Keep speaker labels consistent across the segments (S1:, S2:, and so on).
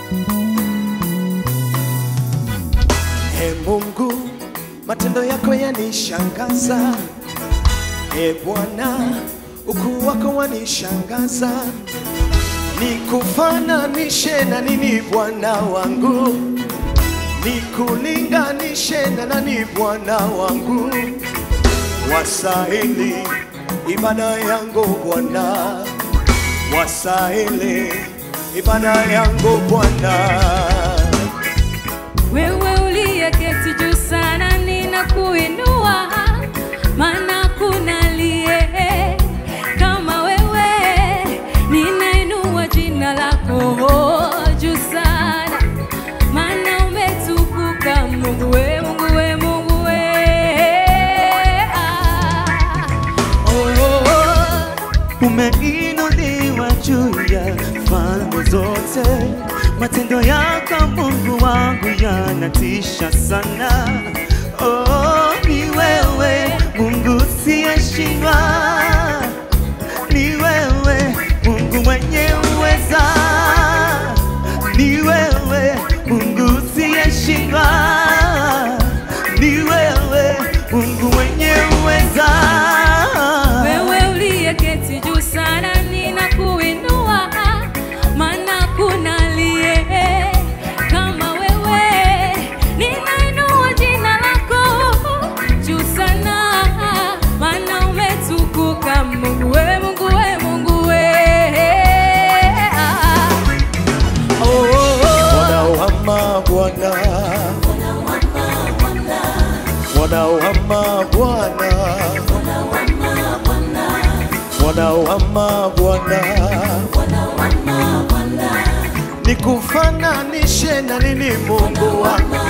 S1: E Mungu, matendo yako yanishangaza. E Bwana, ukuu wako wanishangaza. Nikufananishe na nini Bwana wangu? Nikulinganishe na nani Bwana wangu? Wasahili ibada yangu Bwana, wasahili ibada yangu Bwana.
S2: Wewe uliyeketi juu sana, ninakuinua, maana kuna aliye kama wewe. Ninainua jina lako juu sana, maana umetukuka Mungu we, Mungu we, Mungu we. Ah. Oh, oh, oh.
S3: umeinuliwa juu ya falme zote. Matendo yako Mungu wangu yanatisha sana. Oh, ni wewe Mungu siyeshindwa, ni wewe Mungu mwenye uweza, ni wewe Mungu siyeshindwa, ni wewe Mungu mwenye uweza.
S2: Wewe uliyeketi juu sana, ninakuinua, maana kuna aliye kama wewe. Ninainua jina lako juu sana, maana umetukuka Mungu we, Mungu we, Mungu we. Ah. Oh, oh, oh.
S1: Bwana wama Bwana, Bwana wama Bwana, Bwana wama Bwana, nikufananishe na nini Mungu wangu?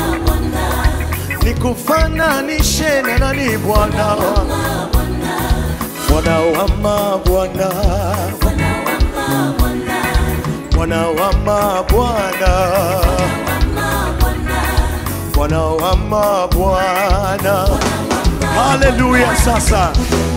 S1: Nikufananishe na nani Bwana wangu? Bwana wama Bwana, Bwana wama Bwana, Bwana wama Bwana. Haleluya! Sasa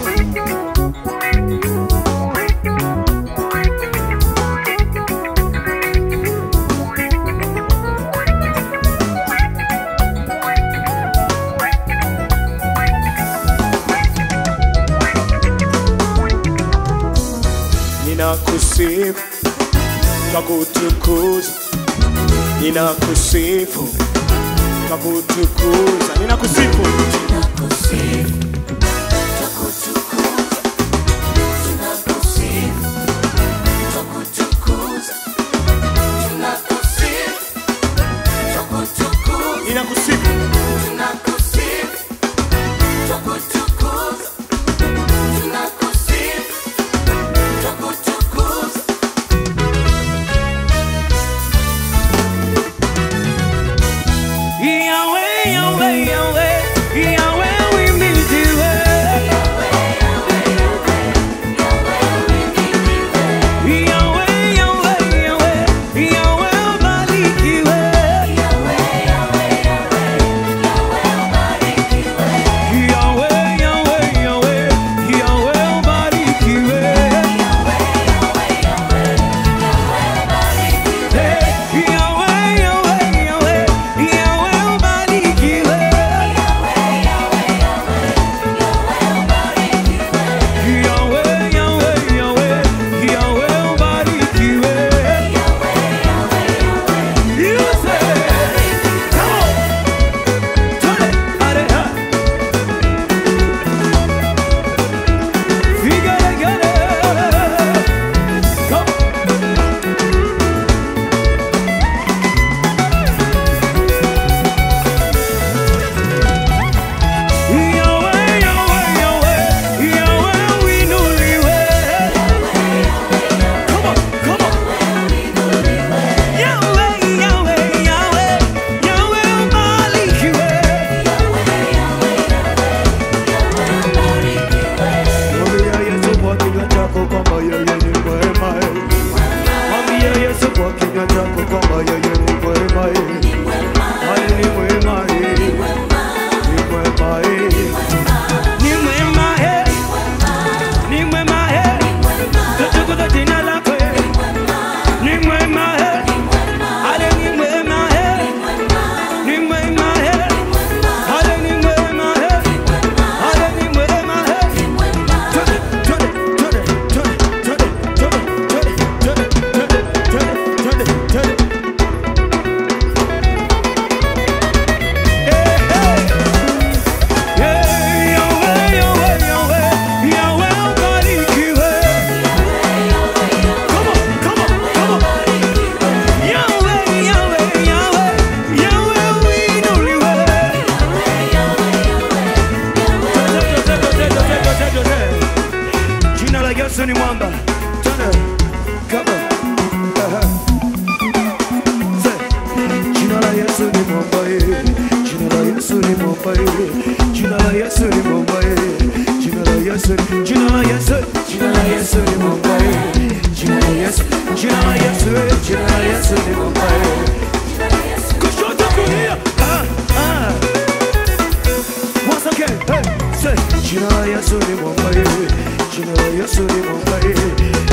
S1: ninakusifu kwa kutukuza, ninakusifu kwa kutukuza, ninakusifu ninakusifu
S3: Yahweh, Yahweh, Yahweh, Yahweh, we need you. Yahweh, Yahweh, Yahweh, Yahweh, ubarikiwe. Yahweh, Yahweh, Yahweh, Yahweh, ubarikiwe. Hey, Yahweh, Yahweh, Yahweh, Yahweh, ubarikiwe. Yahweh, Yahweh, Yahweh, Yahweh, ubarikiwe. You say, come on. Turn it, turn it, huh? You gotta get it. Come on. Yahweh, Yahweh, Yahweh, Yahweh, we know you. Come on, come on. Yahweh, Yahweh, Yahweh, Yahweh, ubarikiwe. Mwambie Yesu kwa kinywa chako kwamba yeye ni mwema. Mwambie Yesu kwa kinywa chako kwamba yeye ni mwema. Yeye ni mwema. Ni mwema. Ni mwema. Ni mwema. Tutukuza jina lako. Ni mwema. Haleluya.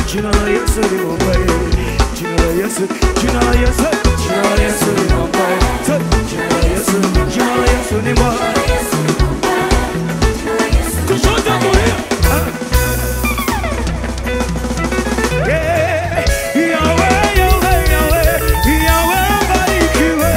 S3: jina la Yesu ni bomba, jina la Yesu, jina la Yesu, jina la Yesu ni bomba, jina la Yesu, jina la Yesu ni bomba. Kushoto kulia. Yeah, Yahweh, Yahweh, Yahweh, Yahweh mbarikiwe.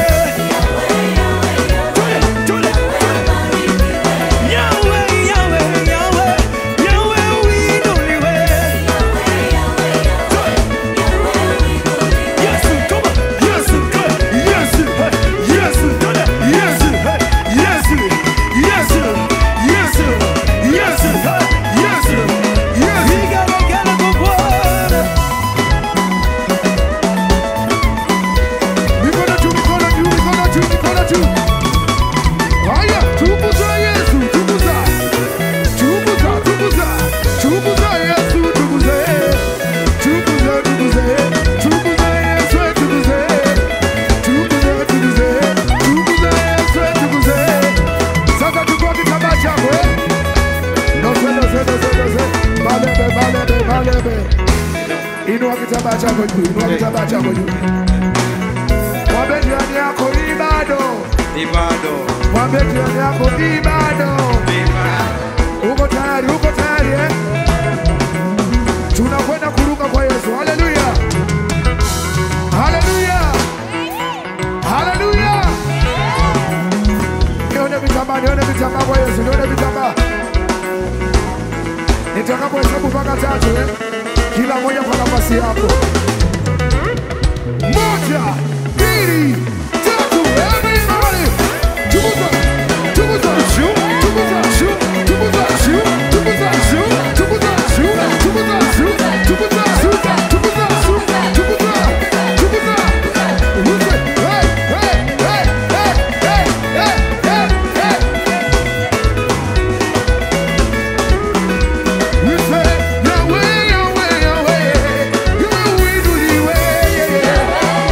S3: Tule, tule, tule. Yahweh, Yahweh, Yahweh, Yahweh uinuliwe. Tule. Yesu, come on. Yesu, come. Yesu, hey. Yesu, tule. Yesu, hey. Yesu, Yesu, Yesu, Yesu, hey. Yesu, Yesu. Igalagala kwa Bwana. Mikono juu, mikono juu, mikono juu, mikono juu. Haya, tukuza Yesu, tukuza. Tukuza, tukuza. Tukuza Yesu, tukuze. Tukuze, tukuze. Tukuza Yesu, tukuze. Tukuze, tukuze. Tukuza Yesu, tukuze. Sasa chukua kitambaa chako, eh? Nose, nose, nose, nose. Malebe, malebe, malebe. Inua kitambaa chako juu, inua kitambaa chako juu. Mwambie jirani yako hii bado.
S4: Ni bado.
S3: Mwambie jirani yako hii bado. Uko tayari? Uko tayari eh? Tunakwenda kuruka kwa Yesu. Haleluya. Haleluya. Haleluya. Nione vitambaa, nione vitambaa kwa Yesu, nione vitambaa. Nitakapohesabu mpaka tatu eh? Kila moja kwa nafasi yako. Moja, mbili, tatu. Everybody. Tukuza, tukuza, shu, tukuza, shu, tukuza, shu, tukuza, shu, tukuza, shu, tukuza, shu, tukuza, shu, tukuza, shu, tukuza, tukuza. Use, hey, hey, hey, hey, hey, hey, hey, hey. We say, Yahweh, Yahweh, Yahweh, Yahweh, we do the way, yeah, yeah.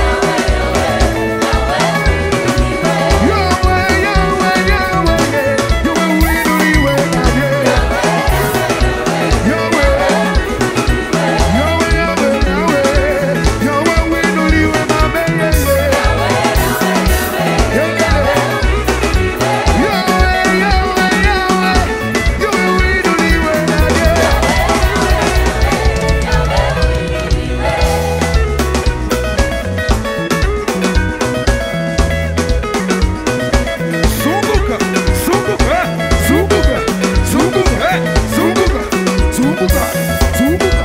S3: Zunguka, zunguka, zunguka, zunguka, zunguka, zunguka, zunguka.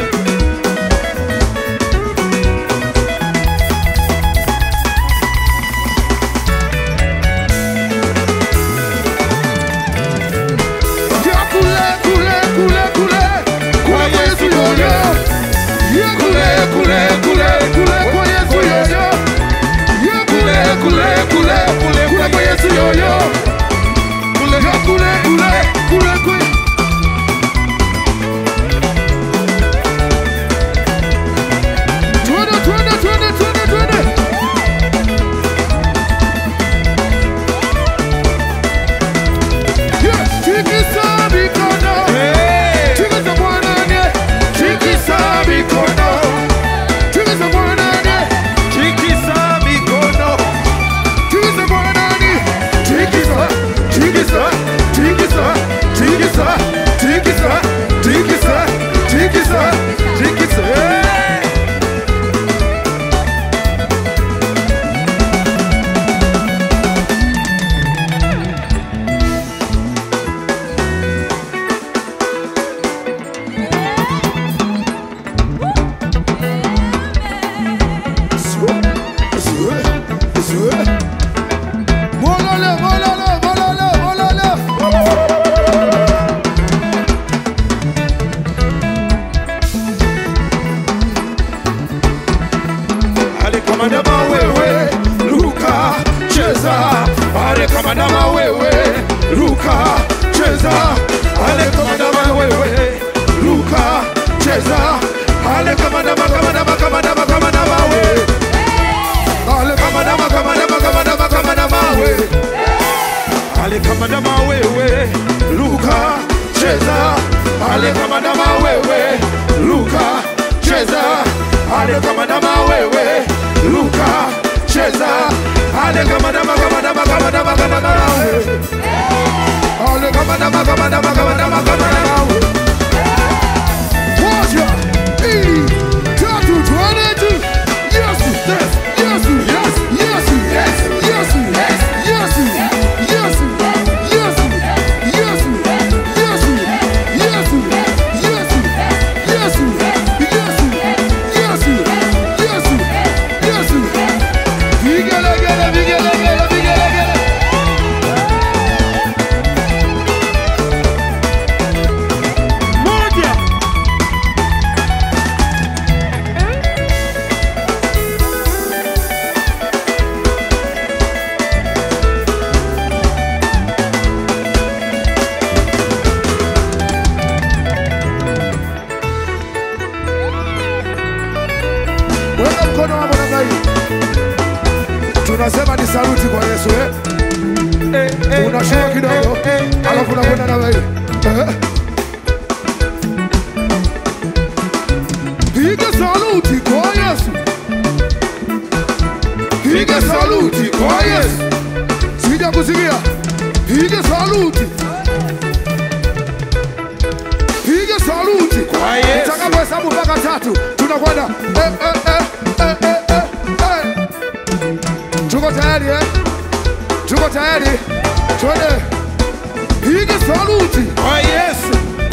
S3: Ya kule, kule, kule, kule, kwa Yesu yoyo. Ya kule, kule, kule, kule, kwa Yesu yoyo. Ya kule, kule, kule, kule, kule, kwa Yesu yoyo. Ya kule, kule, kule, kule. Twende, twende, twende, twende, twende. Yeah, tikisa mikono. Tikisa mwanane. Tikisa mikono. Tikisa mwanane.
S4: Tikisa mikono.
S3: Tikisa mwanane. Tikisa, tikisa, tikisa, tikisa, tikisa, tikisa, tikisa, tikisa. Hey! Molole, molole, molole, molole.
S4: Ale kama ndama wewe, ruka, cheza. Ale kama ndama wewe, ruka, cheza. Ale kama ndama wewe, ruka, cheza. Ale kama ndama, kama ndama, kama ndama, kama ndama wewe. Ale kama ndama, kama ndama, kama ndama, kama ndama wewe. Ale kama ndama wewe, ruka, cheza. Ale kama ndama wewe, ruka, cheza, ale kama ndama wewe, ruka, cheza, ale kama ndama, kama ndama, kama ndama, kama ndama wewe. Ale kama ndama, kama ndama, kama ndama, kama ndama wewe. Moja, mbili, tatu, tuende juu. Yesu, yes, Yesu, yes, Yesu, yes, Yesu, yes, Yesu, Yesu, Yesu, Yesu, Yesu, Yesu, Yesu, Yesu, Yesu, Yesu, Yesu, Yesu. Vigelegele, vigelegele, vigelegele.
S3: Moja.
S4: Weka mkono wako namna hii. Tunasema ni saluti kwa Yesu eh? Unashuka kidogo, alafu unakwenda namna hii. Eh? Piga saluti kwa Yesu. Piga saluti kwa Yesu. Sija kusikia. Piga saluti. Piga saluti
S1: Kwa Yesu.
S4: Utakapohesabu mpaka tatu tunakwenda eh, eh, eh, eh, eh, eh, eh. Tuko tayari eh? Tuko tayari? Twende. Piga saluti.
S1: Kwa Yesu,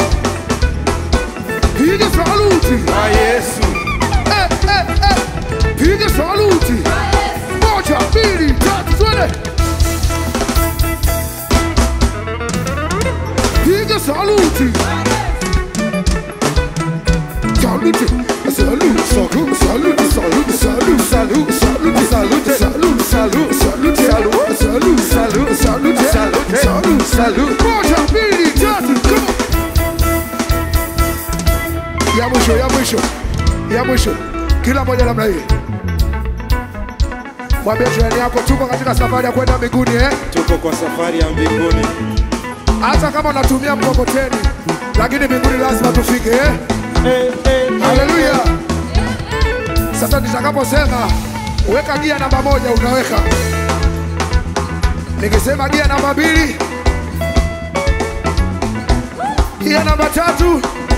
S4: Piga saluti.
S1: kwa Yesu,
S4: Eh, eh, eh. Piga saluti. Moja, mbili, tatu, twende. Piga saluti. Saluti. Saluti, saluti, saluti, saluti, saluti, saluti, saluti, saluti, saluti, saluti, saluti, saluti, saluti, saluti, saluti, saluti, saluti. Moja, mbili, tatu, come on. Ya mwisho, ya mwisho, ya mwisho, kila moja namna hii. Mwambie jirani yako tuko katika safari ya kwenda mbinguni eh?
S1: tuko kwa safari ya mbinguni.
S4: Hata kama unatumia mkokoteni, lakini mbinguni lazima tufike eh? Haleluya! Sasa nitakaposema weka gia namba moja, unaweka. Nikisema gia namba mbili, gia namba tatu,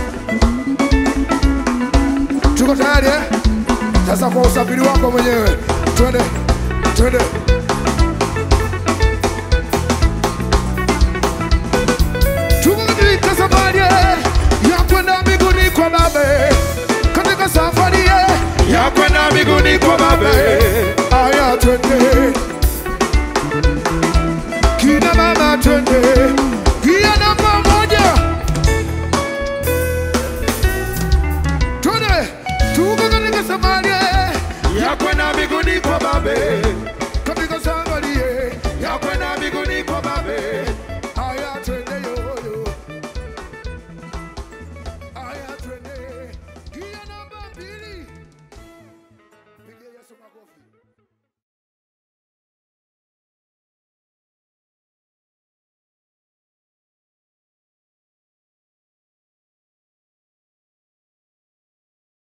S4: tuko tayari eh? Sasa kwa usafiri wako mwenyewe, twende twende. Tuko katika safari eh, ya kwenda mbinguni kwa Baba, katika safari eh,
S1: Ya kwenda mbinguni kwa Baba,
S4: Aya, twende kina mama, twende kia namba moja, twende tuko katika safari
S1: ya kwenda mbinguni kwa Baba,